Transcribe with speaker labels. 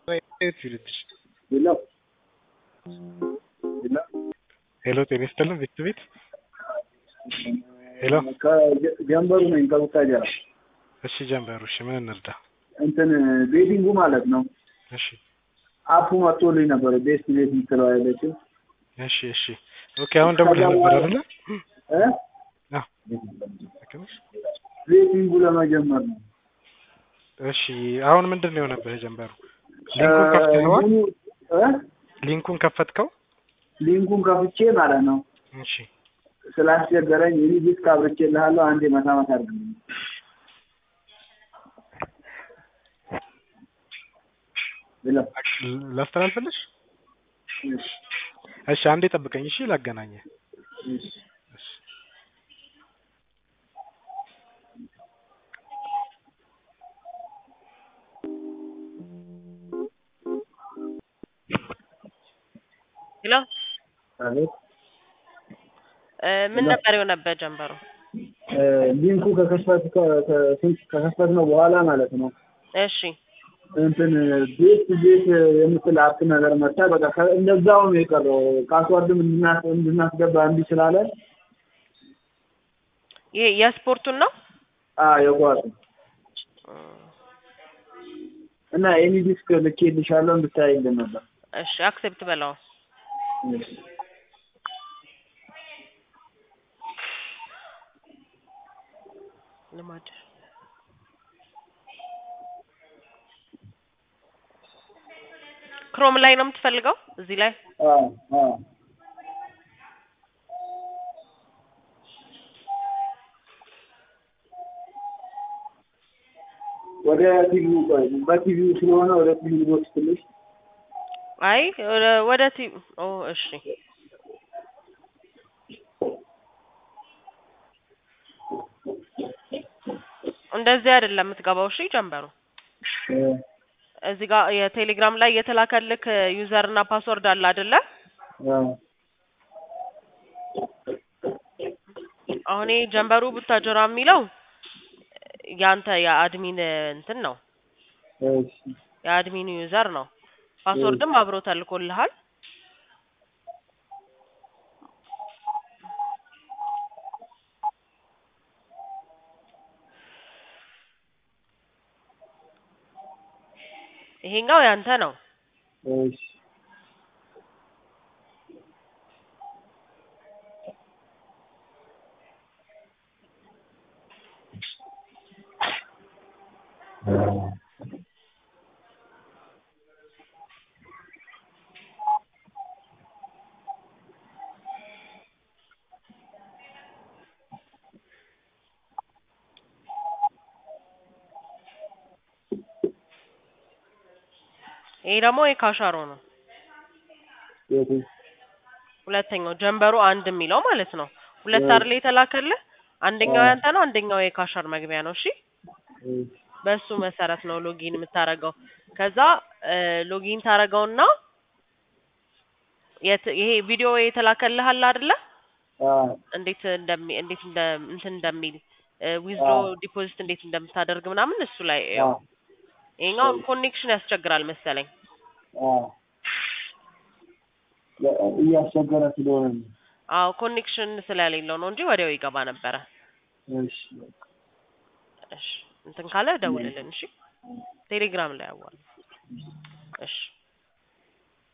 Speaker 1: ይልትሽ
Speaker 2: ሄሎ ሄሎ
Speaker 1: ሄሎ ጤና ይስጥልን ቤት ቤት ሄሎ
Speaker 2: ጀንበሩ ነኝ ከቡታጀራ።
Speaker 1: እሺ ጀንበሩ እሺ ምን እንርዳ
Speaker 2: እንትን ቤቲንጉ ማለት ነው።
Speaker 1: እሺ
Speaker 2: አፑ መጥቶልኝ ነበር። ቤስት ቤት የምትለው አይለችም
Speaker 1: እሺ እሺ ኦኬ አሁን ደውለህ ነበር አይደለ
Speaker 2: እ
Speaker 1: አዎ ልክ ነሽ
Speaker 2: ቤቲንጉ ለመጀመር ነው።
Speaker 1: እሺ አሁን ምንድን ነው የሆነብህ ጀንበሩ ሊንኩን ከፍተኸዋል
Speaker 2: እ
Speaker 1: ሊንኩን ከፈትከው
Speaker 2: ሊንኩን ከፍቼ ማለት ነው
Speaker 1: እሺ
Speaker 2: ስላስቸገረኝ ይህ ዲስክ አብርቼልሃለሁ አንዴ መታ መታ አድርግልኝ። ሄሎ
Speaker 1: ላስተላልፍልሽ
Speaker 2: እሺ
Speaker 1: እሺ አንዴ ጠብቀኝ እሺ ላገናኘህ
Speaker 2: እሺ
Speaker 1: እሺ
Speaker 3: ሄሎ
Speaker 2: አቤት
Speaker 3: እ ምን ነበር የሆነበት ጀንበሩ?
Speaker 2: እ ሊንኩ ከከፈት ከከፈት ነው በኋላ ማለት ነው
Speaker 3: እሺ
Speaker 2: እንትን ቤት ቤት የምትል አፕ ነገር መጣ። በቃ ከ- እንደዛው ነው የቀረው። ፓስዋርድም እንድናስ እንድናስገባ እንዲህ ስላለ
Speaker 3: ይሄ የስፖርቱን ነው?
Speaker 2: አ የኳሱ እና ኤኒ ዲስክ ልኬልሻለሁ እንድታይልን ነበር።
Speaker 3: እሺ አክሴፕት በለው።
Speaker 2: እሺ
Speaker 3: ልማድ ክሮም ላይ ነው የምትፈልገው? እዚህ ላይ
Speaker 2: አ አ ወደ ቲቪው ቆይ በቲቪው ስለሆነ ወደ ቲቪው ቦክስ ትንሽ
Speaker 3: አይ ወደ ወደ ቲ ኦ እሺ እንደዚህ አይደለም የምትገባው። እሺ ጀንበሩ
Speaker 2: እ
Speaker 3: እዚህ ጋር የቴሌግራም ላይ የተላከልክ ዩዘር እና ፓስወርድ አለ አይደለ?
Speaker 2: አ
Speaker 3: አሁን ይሄ ጀንበሩ ቡታጀራ የሚለው ያንተ የአድሚን እንትን ነው
Speaker 2: እሺ
Speaker 3: የአድሚኑ ዩዘር ነው። ፓስወርድም አብሮ ተልኮልሃል። ይሄኛው ያንተ ነው።
Speaker 2: እሺ
Speaker 3: ይሄ ደግሞ የካሻሮ ነው።
Speaker 2: የቱ
Speaker 3: ሁለተኛው ጀንበሩ አንድ የሚለው ማለት ነው። ሁለት አይደል የተላከልህ? አንደኛው ያንተ ነው፣ አንደኛው የካሻር መግቢያ ነው። እሺ
Speaker 2: እሺ
Speaker 3: በሱ መሰረት ነው ሎጊን የምታረገው። ከዛ ሎጊን ታረገውና የት ይሄ ቪዲዮ የተላከልህ አለ አይደለ?
Speaker 2: አ
Speaker 3: እንዴት እንደሚ እንዴት እንደ እንትን እንደሚል ዊዝድሮ ዲፖዚት እንዴት እንደምታደርግ ምናምን እሱ ላይ
Speaker 2: አ
Speaker 3: ያው ይሄኛው ኮኔክሽን ያስቸግራል መሰለኝ።
Speaker 2: አ እያስቸገረ ስለሆነ ነው።
Speaker 3: አዎ ኮኔክሽን ስለሌለው ነው እንጂ ወዲያው ይገባ ነበረ።
Speaker 2: እሺ
Speaker 3: እሺ እንትን ካለ ደውልልን። እሺ ቴሌግራም ላይ አዋል። እሺ